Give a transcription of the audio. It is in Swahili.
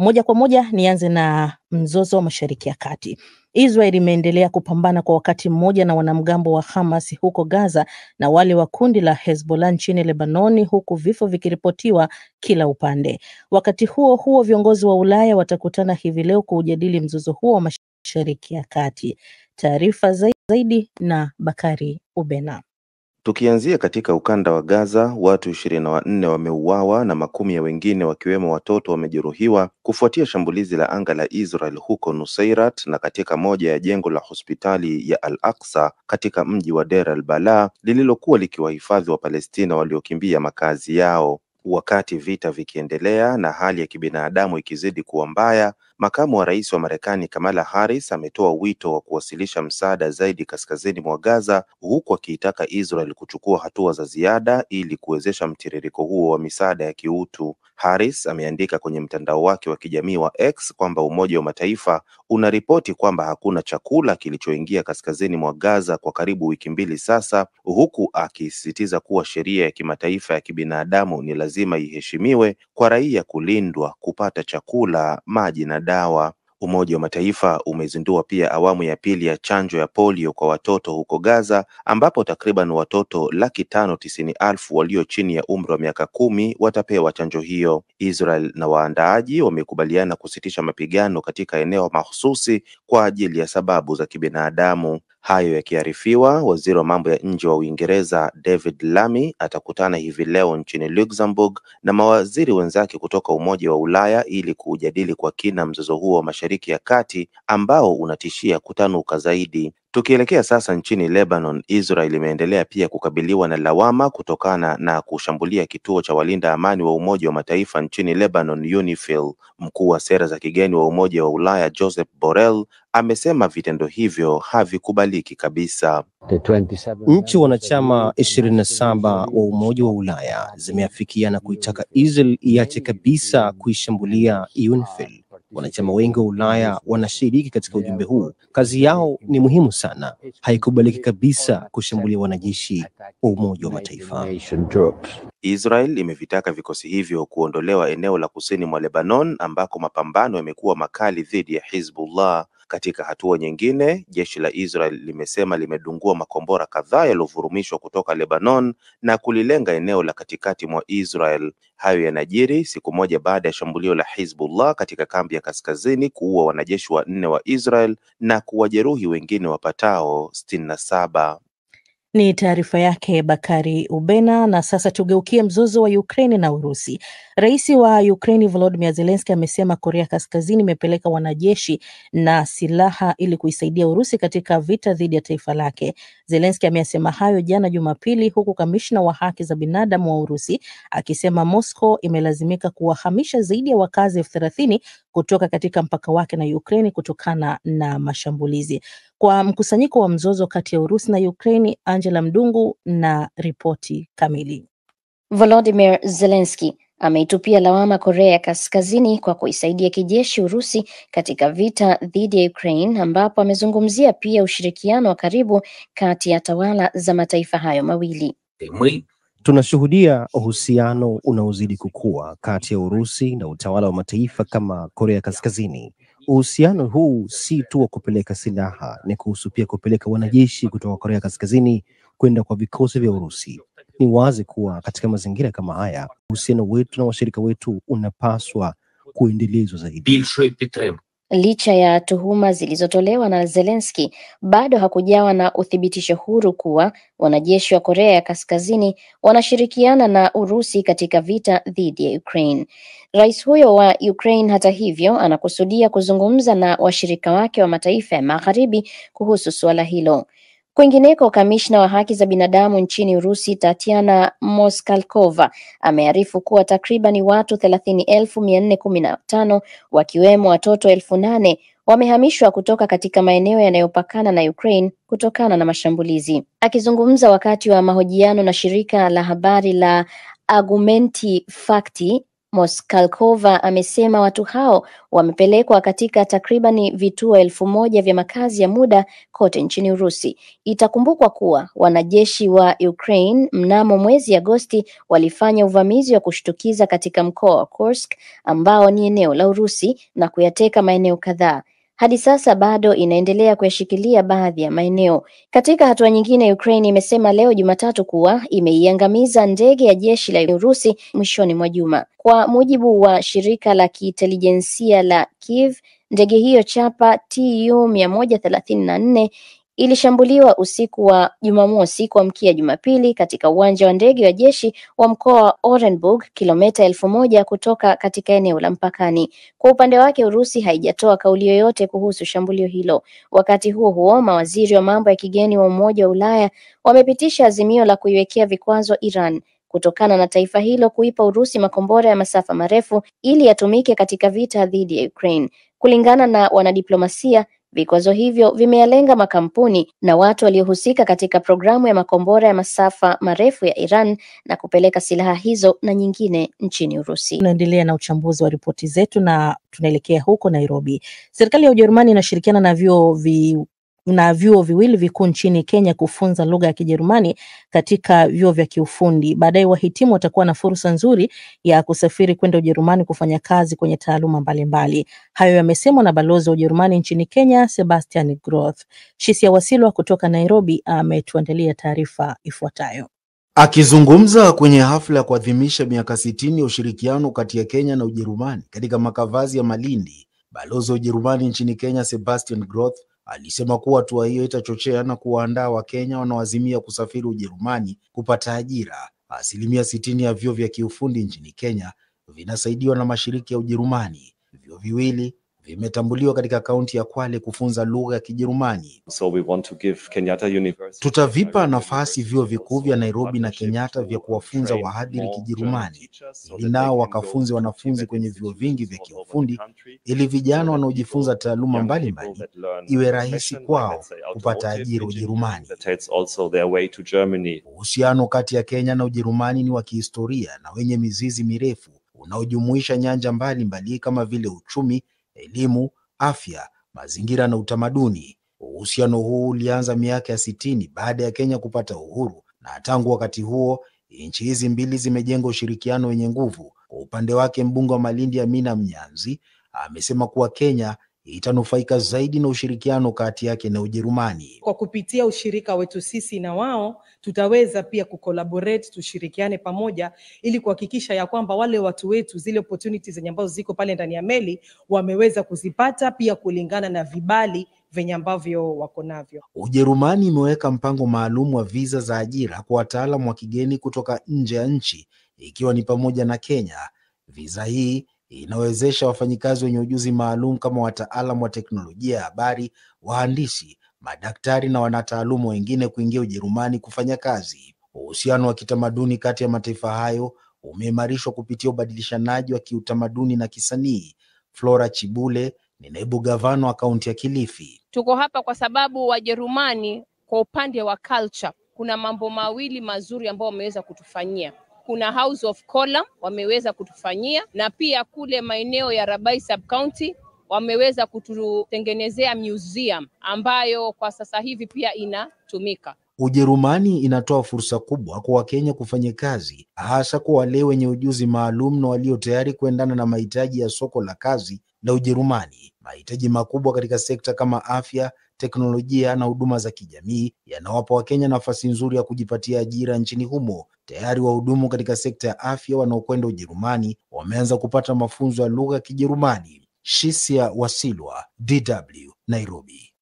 Moja kwa moja nianze na mzozo wa Mashariki ya Kati. Israel imeendelea kupambana kwa wakati mmoja na wanamgambo wa Hamas huko Gaza na wale wa kundi la Hezbollah nchini Lebanoni, huku vifo vikiripotiwa kila upande. Wakati huo huo, viongozi wa Ulaya watakutana hivi leo kuujadili mzozo huo wa Mashariki ya Kati. Taarifa zaidi na Bakari Ubena. Tukianzia katika ukanda wa Gaza, watu ishirini na wanne wameuawa na makumi ya wengine wakiwemo watoto wamejeruhiwa kufuatia shambulizi la anga la Israel huko Nusairat na katika moja ya jengo la hospitali ya Al-Aqsa katika mji wa Deir al-Balah lililokuwa likiwahifadhi wa Palestina waliokimbia makazi yao. Wakati vita vikiendelea na hali ya kibinadamu ikizidi kuwa mbaya, makamu wa rais wa Marekani Kamala Harris ametoa wito wa kuwasilisha msaada zaidi kaskazini mwa Gaza, huku akiitaka Israel kuchukua hatua za ziada ili kuwezesha mtiririko huo wa misaada ya kiutu. Harris ameandika kwenye mtandao wake wa kijamii wa X kwamba Umoja wa Mataifa unaripoti kwamba hakuna chakula kilichoingia kaskazini mwa Gaza kwa karibu wiki mbili sasa, huku akisisitiza kuwa sheria ya kimataifa ya kibinadamu ni lazima iheshimiwe kwa raia kulindwa, kupata chakula, maji na dawa. Umoja wa Mataifa umezindua pia awamu ya pili ya chanjo ya polio kwa watoto huko Gaza ambapo takriban watoto laki tano tisini elfu walio chini ya umri wa miaka kumi watapewa chanjo hiyo. Israel na waandaaji wamekubaliana kusitisha mapigano katika eneo mahususi kwa ajili ya sababu za kibinadamu. Hayo yakiarifiwa, waziri wa mambo ya nje wa Uingereza David Lammy atakutana hivi leo nchini Luxembourg na mawaziri wenzake kutoka Umoja wa Ulaya ili kuujadili kwa kina mzozo huo wa Mashariki ya Kati ambao unatishia kutanuka zaidi. Tukielekea sasa nchini Lebanon, Israel imeendelea pia kukabiliwa na lawama kutokana na kushambulia kituo cha walinda amani wa Umoja wa Mataifa nchini Lebanon, UNIFIL. Mkuu wa sera za kigeni wa Umoja wa Ulaya Joseph Borrell amesema vitendo hivyo havikubaliki kabisa. Nchi wanachama ishirini na saba wa Umoja wa Ulaya zimeafikiana kuitaka Israel iache kabisa kuishambulia UNIFIL. Wanachama wengi wa Ulaya wanashiriki katika ujumbe huu. Kazi yao ni muhimu sana. Haikubaliki kabisa kushambulia wanajeshi wa Umoja wa Mataifa. Israel imevitaka vikosi hivyo kuondolewa eneo la kusini mwa Lebanon ambako mapambano yamekuwa makali dhidi ya Hizbullah. Katika hatua nyingine, jeshi la Israel limesema limedungua makombora kadhaa yaliyovurumishwa kutoka Lebanon na kulilenga eneo la katikati mwa Israel. Hayo yanajiri siku moja baada ya shambulio la Hizbullah katika kambi ya kaskazini kuua wanajeshi wanne wa Israel na kuwajeruhi wengine wapatao sitini na saba. Ni taarifa yake Bakari Ubena. Na sasa tugeukie mzozo wa Ukraini na Urusi. Rais wa Ukraini Volodymyr Zelensky amesema Korea Kaskazini imepeleka wanajeshi na silaha ili kuisaidia Urusi katika vita dhidi ya taifa lake. Zelensky ameyasema hayo jana Jumapili, huku kamishna wa haki za binadamu wa Urusi akisema Moscow imelazimika kuwahamisha zaidi ya wakazi elfu thelathini kutoka katika mpaka wake na Ukraini kutokana na mashambulizi. Kwa mkusanyiko wa mzozo kati ya Urusi na Ukraini, Angela Mdungu na ripoti kamili. Volodymyr Zelensky ameitupia lawama Korea ya Kaskazini kwa kuisaidia kijeshi Urusi katika vita dhidi ya Ukraine, ambapo amezungumzia pia ushirikiano wa karibu kati ya tawala za mataifa hayo mawili. Tunashuhudia uhusiano unaozidi kukua kati ya Urusi na utawala wa mataifa kama Korea Kaskazini. Uhusiano huu si tu wa kupeleka silaha, ni kuhusu pia kupeleka wanajeshi kutoka Korea Kaskazini kwenda kwa vikosi vya Urusi. Ni wazi kuwa katika mazingira kama haya, uhusiano wetu na washirika wetu unapaswa kuendelezwa zaidi. Licha ya tuhuma zilizotolewa na Zelensky, bado hakujawa na uthibitisho huru kuwa wanajeshi wa Korea ya Kaskazini wanashirikiana na Urusi katika vita dhidi ya Ukraine. Rais huyo wa Ukraine, hata hivyo, anakusudia kuzungumza na washirika wake wa mataifa ya Magharibi kuhusu suala hilo. Kwingineko, kamishna wa haki za binadamu nchini Urusi Tatiana Moskalkova amearifu kuwa takribani watu thelathini elfu mia nne kumi na tano wakiwemo watoto elfu nane wamehamishwa kutoka katika maeneo yanayopakana na Ukraine kutokana na mashambulizi. Akizungumza wakati wa mahojiano na shirika la habari la Argumenti Fakti, Moskalkova amesema watu hao wamepelekwa katika takribani vituo elfu moja vya makazi ya muda kote nchini Urusi. Itakumbukwa kuwa wanajeshi wa Ukraine mnamo mwezi Agosti walifanya uvamizi wa kushtukiza katika mkoa wa Kursk ambao ni eneo la Urusi na kuyateka maeneo kadhaa. Hadi sasa bado inaendelea kuyashikilia baadhi ya maeneo. Katika hatua nyingine, Ukraine imesema leo Jumatatu kuwa imeiangamiza ndege ya jeshi la Urusi mwishoni mwa juma. Kwa mujibu wa shirika la kiintelijensia la Kiev, ndege hiyo chapa Tu mia moja thelathini na nne ilishambuliwa usiku wa Jumamosi kuamkia Jumapili katika uwanja wa ndege wa jeshi wa mkoa wa Orenburg, kilomita elfu moja kutoka katika eneo la mpakani. Kwa upande wake, Urusi haijatoa kauli yoyote kuhusu shambulio hilo. Wakati huo huo, mawaziri wa mambo ya kigeni wa Umoja wa Ulaya wamepitisha azimio la kuiwekea vikwazo Iran kutokana na taifa hilo kuipa Urusi makombora ya masafa marefu ili yatumike katika vita dhidi ya Ukraine. Kulingana na wanadiplomasia, vikwazo hivyo vimeyalenga makampuni na watu waliohusika katika programu ya makombora ya masafa marefu ya Iran na kupeleka silaha hizo na nyingine nchini Urusi. Tunaendelea na uchambuzi wa ripoti zetu na tunaelekea huko Nairobi. Serikali ya Ujerumani inashirikiana na vyuo vi na vyuo viwili vikuu nchini Kenya kufunza lugha ya Kijerumani katika vyuo vya kiufundi. Baadaye wahitimu watakuwa na fursa nzuri ya kusafiri kwenda Ujerumani kufanya kazi kwenye taaluma mbalimbali. Hayo yamesemwa na balozi wa Ujerumani nchini Kenya, Sebastian Groth. Shisia Wasilwa kutoka Nairobi ametuandalia taarifa ifuatayo. Akizungumza kwenye hafla ya kuadhimisha miaka sitini ya ushirikiano kati ya Kenya na Ujerumani katika makavazi ya Malindi, balozi wa Ujerumani nchini Kenya Sebastian Groth alisema kuwa hatua hiyo itachochea na kuwaandaa Wakenya wanaoazimia kusafiri Ujerumani kupata ajira. Asilimia sitini ya vyuo vya kiufundi nchini Kenya vinasaidiwa na mashirika ya Ujerumani. Vyuo viwili vimetambuliwa katika kaunti ya Kwale kufunza lugha ya Kijerumani. So we want to give Kenyatta University Tutavipa nafasi vyuo vikuu vya Nairobi na Kenyatta vya kuwafunza wahadhiri Kijerumani ili nao wakafunze wanafunzi kwenye vyuo vingi vya kiufundi ili vijana wanaojifunza taaluma mbalimbali iwe rahisi kwao kupata ajira Ujerumani. Uhusiano kati ya Kenya na Ujerumani ni wa kihistoria na wenye mizizi mirefu unaojumuisha nyanja mbalimbali mbali kama vile uchumi, elimu, afya, mazingira na utamaduni. Uhusiano huu ulianza miaka ya sitini baada ya Kenya kupata uhuru, na tangu wakati huo nchi hizi mbili zimejenga ushirikiano wenye nguvu. Kwa upande wake, mbunge wa Malindi Amina Mnyanzi amesema kuwa Kenya itanufaika zaidi na ushirikiano kati yake na Ujerumani. Kwa kupitia ushirika wetu sisi na wao, tutaweza pia kucollaborate, tushirikiane pamoja ili kuhakikisha ya kwamba wale watu wetu zile opportunities zenye ambazo ziko pale ndani ya meli wameweza kuzipata pia kulingana na vibali venye ambavyo wako navyo. Ujerumani imeweka mpango maalum wa viza za ajira kwa wataalamu wa kigeni kutoka nje ya nchi ikiwa ni pamoja na Kenya. Viza hii inawezesha wafanyikazi wenye ujuzi maalum kama wataalamu wa teknolojia ya habari, wahandisi, madaktari na wanataaluma wengine kuingia Ujerumani kufanya kazi. Uhusiano wa kitamaduni kati ya mataifa hayo umeimarishwa kupitia ubadilishanaji wa kiutamaduni na kisanii. Flora Chibule ni naibu gavana wa kaunti ya Kilifi. Tuko hapa kwa sababu Wajerumani kwa upande wa culture kuna mambo mawili mazuri ambayo wameweza kutufanyia kuna House of Column wameweza kutufanyia na pia kule maeneo ya Rabai sub county wameweza kututengenezea museum ambayo kwa sasa hivi pia inatumika. Ujerumani inatoa fursa kubwa kwa Wakenya kufanya kazi, hasa kwa wale wenye ujuzi maalum na walio tayari kuendana na mahitaji ya soko la kazi la Ujerumani. Mahitaji makubwa katika sekta kama afya, teknolojia na huduma za kijamii yanawapa Wakenya nafasi nzuri ya kujipatia ajira nchini humo. Tayari wahudumu katika sekta ya afya wanaokwenda Ujerumani wameanza kupata mafunzo ya lugha ya Kijerumani. Shisia Wasilwa, DW, Nairobi.